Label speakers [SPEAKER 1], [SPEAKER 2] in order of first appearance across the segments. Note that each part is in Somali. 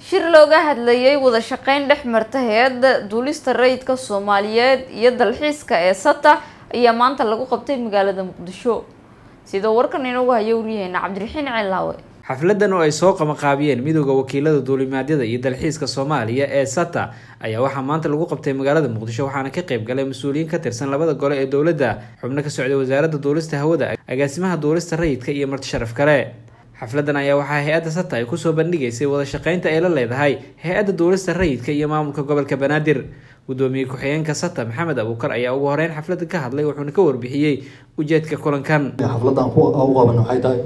[SPEAKER 1] shir looga hadlayay wada shaqeyn dhex marta hay-adda duulista rayidka soomaaliyeed iyo dalxiiska ee sata ayaa maanta lagu qabtay magaalada muqdisho sida warkan inoogu haya waryaheena cabdiraxiin ceelaawe
[SPEAKER 2] xafladan oo ay soo qamaqaabiyeen midooda wakiilada duulimaadyada iyo dalxiiska soomaaliya ee sata ayaa waxaa maanta lagu qabtay magaalada muqdisho waxaana ka qayb galay mas-uuliyiin ka tirsan labada gole ee dowladda xubno ka socday wasaaradda duulista hawada agaasimaha duulista rayidka iyo marti sharaf kale xafladan ayaa waxaa hay-adda sata ay kusoo bandhigaysay wada shaqeynta ay la leedahay hay-adda duulista rayidka iyo maamulka gobolka banaadir gudoomiye ku-xigeenka sata maxamed abuukar ayaa ugu horeyn xafladda ka hadlay wuxuuna ka warbixiyey ujeedka kulankan
[SPEAKER 3] xafladan ku qaban waxay tahay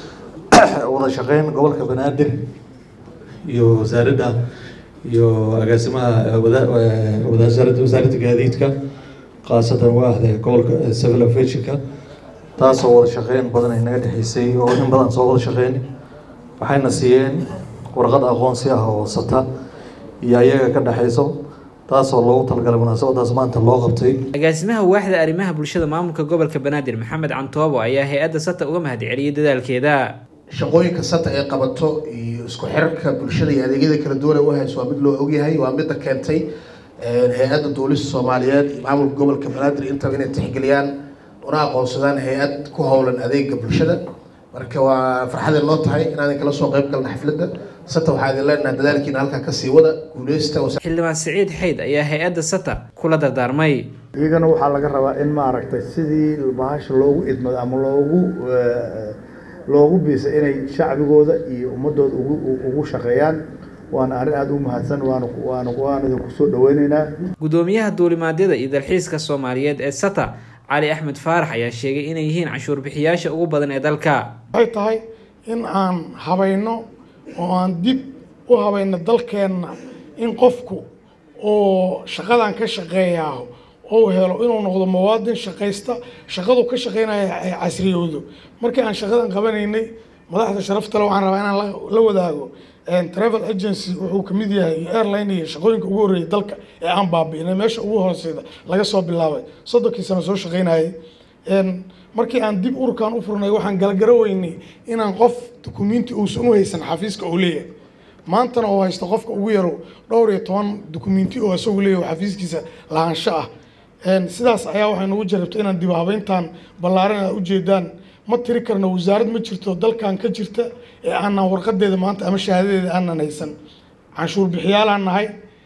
[SPEAKER 3] wada shaqeyn gobolka banaadir iyo wasaaradda iyo agaasimaha wasaaradda wasaaradda gaadiidka khaasatan waaxda gobolka civil aviationka taasoo wada shaqeyn badan ay naga dhexeysay oo in badan soo wada shaqeyn waxayna siiyeen warqad aqoonsi ah oo sata iyo ayaga ka dhexeyso taasoo loogu talagalay munaasabadaas maanta loo qabtay
[SPEAKER 2] agaasimaha waaxda arrimaha bulshada maamulka gobolka banaadir maxamed cantoobo ayaa hay-adda sata uga mahad celiyay dadaalkeeda
[SPEAKER 4] shaqooyinka sata ay qabato iyo isku xirarka bulshada iyo adeegyada kala duwan ee u hayso waa mid loo ogyahay waa midda keentay hay-adda duulista soomaaliyeed iyo maamulka gobolka banaadir intaba inay tixgeliyaan una aqoonsadaan hay-ad ku howlan adeega bulshada marka waa farxadee noo tahay inaan kala soo qeyb galna xafladda sata waxaa idin leenahay dadaalkiina halkaa kasii wada guuleysta
[SPEAKER 2] xildhibaan siciid xayd ayaa hay-adda sata kula dardaarmay
[SPEAKER 5] iyagana waxaa laga rabaa in maaragtay sidii bahasha loogu idmado ama loogu loogu biisa inay shacbigooda iyo ummadooda ugu ugu shaqeeyaan waana arrin aada u mahadsan waana waana waan idinku soo dhaweyneynaa
[SPEAKER 2] gudoomiyaha duulimaadyada iyo dalxiiska soomaaliyeed ee sata cali axmed faarax ayaa sheegay inay yihiin canshuur bixiyaasha ugu badan ee dalka
[SPEAKER 6] waxay tahay in aan habayno oo aan dib u habayno dalkeenna in qofku oo shaqadan ka shaqeeyaa ou helo inuu noqdo muwaadin shaqaysta shaqadu ka shaqeynaya ay casriyowdo markii aan shaqadan qabanaynay madaxda sharaftale waxaan rabaa inaan la wadaago travel agency wuxuu kamid yahay airline iyo shaqooyinka ugu horreeyay dalka ee aan baabi'inay meesha ugu hooseyda laga soo bilaabay soddonkii sano soo shaqeynayay markii aan dib ururkan u furnay waxaan galgaraweynay inaan qof dukumenti uusan u haysan xafiiska uu leeyahay maantana oo haysto qofka ugu yaro dhowr iyo toban dukumenti oo isagu leeyahay xafiiskiisa lahaansho ah sidaas ayaa waxay nagu jarabtay inaan dib habeyntan ballaaran aad ujeedaan ma tiri karno wasaarad ma jirto dalkan ka jirta ee aanan warqadeeda maanta ama shahaadadeeda aanan haysan canshuur bixiyaalaan nahay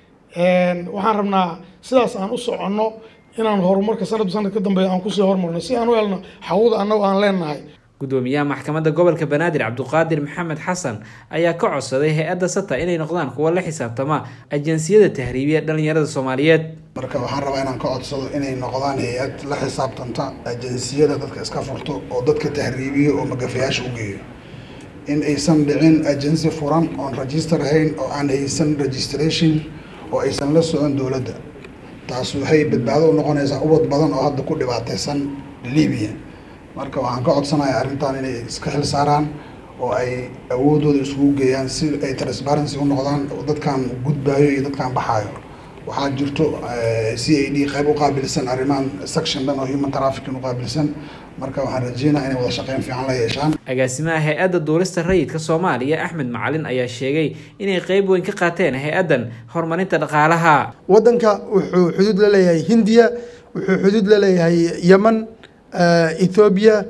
[SPEAKER 6] waxaan rabnaa sidaas aan u soconno inaan horumarka sanad sanad ka dambeeya aan kusii hormarno si aan u helno xawuda annago aan leenahay
[SPEAKER 2] gudoomiyaha maxkamadda gobolka banaadir cabduqaadir maxamed xasan ayaa ka codsaday hay-adda sata inay noqdaan kuwa la xisaabtama ajansiyada tahriibiya dhalinyarada soomaaliyeed
[SPEAKER 7] marka waxaan rabaa inaan ka codsado inay noqdaan hay-ad la xisaabtanta ajansiyada dadka iska furto oo dadka tahriibiyo oo magafayaasha u geeyo in aysan dhicin agensi furan oon register ahayn oo aan haysan registration oo aysan la socon dowladda taas waxay badbaado u noqonaysaa ubad badan oo hadda ku dhibaateysan libiya marka waxaan ka codsanayaa arrintan inay iska xil saaraan oo ay awoodooda iskugu geeyaan si ay transparency u noqdaan dadkan gudbaayo iyo dadkan baxaayo waxaa jirto c a d qayb u qaabilsan arrimahan section dhan oo human trafficking u qaabilsan marka waxaan rajeynaya inay wada shaqeyn fiican la yeeshaan
[SPEAKER 2] agaasimaha hay-adda duulista rayidka soomaaliya axmed macalin ayaa sheegay inay qeyb weyn ka qaateen hay-addan horumarinta dhaqaalaha
[SPEAKER 8] waddanka wuxuu xuduud la leeyahay hindiya wuxuu xuduud la leeyahay yemen ethoobiya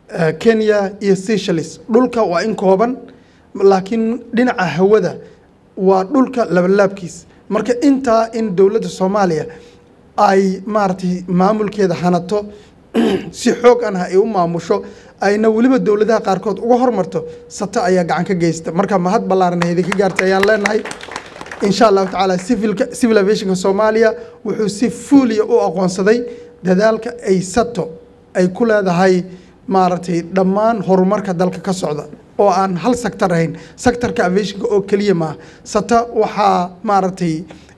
[SPEAKER 8] kenya iyo seychelles dhulka waa in kooban laakiin dhinaca hawada waa dhulka labalaabkiis marka intaa in dowladda soomaaliya ay maaragtay maamulkeeda hanato si xoog an ah ay u maamusho ayna weliba dowladaha qaarkood uga hormarto sata ayaa gacan ka geysta marka mahad ballaaran idinka gaartay ayaan leenahay insha allahu tacaala civilka civil aviationka soomaaliya wuxuu si fuuliya u aqoonsaday dadaalka ay sato ay ku leedahay maaragtay dhammaan horumarka dalka ka socda oo aan hal sector ahayn sectorka aviationka oo keliya maaha sata waxaa maaragtay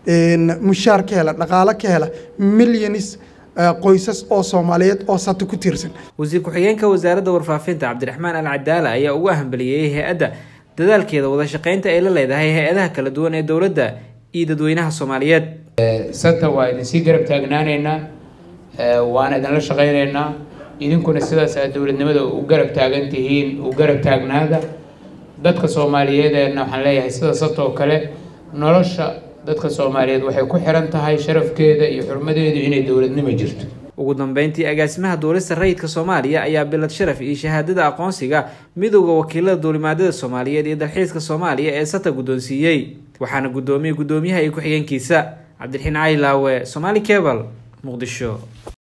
[SPEAKER 8] mushaar ka hela dhaqaalo ka hela milyonis qoysas oo soomaaliyeed oo sato ku tiirsan
[SPEAKER 2] wasiir ku-xigeenka wasaaradda warfaafinta cabdiraxmaan al cadaala ayaa ugu hambaliyeeyey hay-adda dadaalkeeda wada shaqeynta ay la leedahay hay-adaha kala duwan ee dowladda iyo dadweynaha soomaaliyeed
[SPEAKER 9] sata waa idinsii garab taagnaanaynaa waana idinla shaqaynaynaa idinkuna sidaas aad dowladnimada u garab taagan tihiin u garab taagnaada dadka soomaaliyeedna waxaan leeyahay sida sata oo kale nolosha dadka soomaaliyeed waxay ku xiran tahay sharafkeeda iyo xurmadeedu inay dowladnimo jirto
[SPEAKER 2] ugu dambeyntii agaasimaha duulista rayidka soomaaliya ayaa bilad sharaf iyo shahaadada aqoonsiga midowda wakiilada duulimaadyada soomaaliyeed iyo dalxiiska soomaaliya ee sata guddoonsiiyey waxaana guddoomiyey guddoomiyaha iyo ku-xigeenkiisa cabdiraxiin caylaawe somaali cebal muqdisho